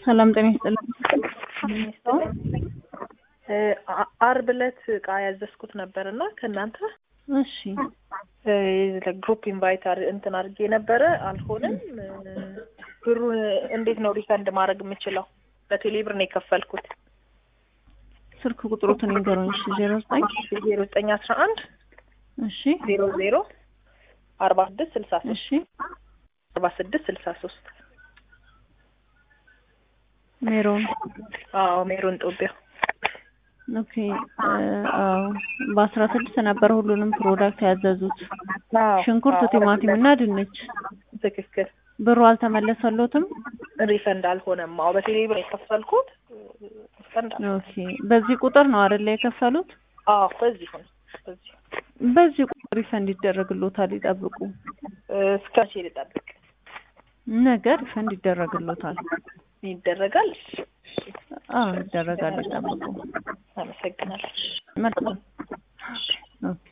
ሰላም ጤና ይስጥልኝ። አርብ ዕለት እቃ ያዘዝኩት ነበር እና ከእናንተ እሺ ግሩፕ ኢንቫይት እንትን አድርጌ ነበረ፣ አልሆነም። ብሩን እንዴት ነው ሪፈንድ ማድረግ የምችለው? በቴሌ ብር ነው የከፈልኩት። ስልክ ቁጥሩትን ይንገሩኝ። እሺ ዜሮ ዘጠኝ ዜሮ ዘጠኝ አስራ አንድ እሺ ዜሮ ዜሮ አርባ ስድስት ስልሳ ሶስት እሺ አርባ ስድስት ስልሳ ሶስት ሜሮን አዎ ሜሮን ጦቢያ ኦኬ አዎ በአስራ ስድስት ነበር ሁሉንም ፕሮዳክት ያዘዙት ሽንኩርት፣ ቲማቲም እና ድንች። ትክክል። ብሩ አልተመለሰሎትም? ሪፈንድ አልሆነም። አዎ በቴሌ ብር የከፈልኩት ሪፈንድ አልሆነም። ኦኬ በዚህ ቁጥር ነው አይደለ የከፈሉት? አዎ በዚሁ ነው በዚሁ በዚህ ቁጥር ሪፈንድ ይደረግሎታል። ይጠብቁ። እስከ መቼ ልጠብቅ? ነገ ሪፈንድ ይደረግሎታል። ይደረጋል? አዎ ይደረጋል። ይጠብቁ። አመሰግናለሁ። መልካም ኦኬ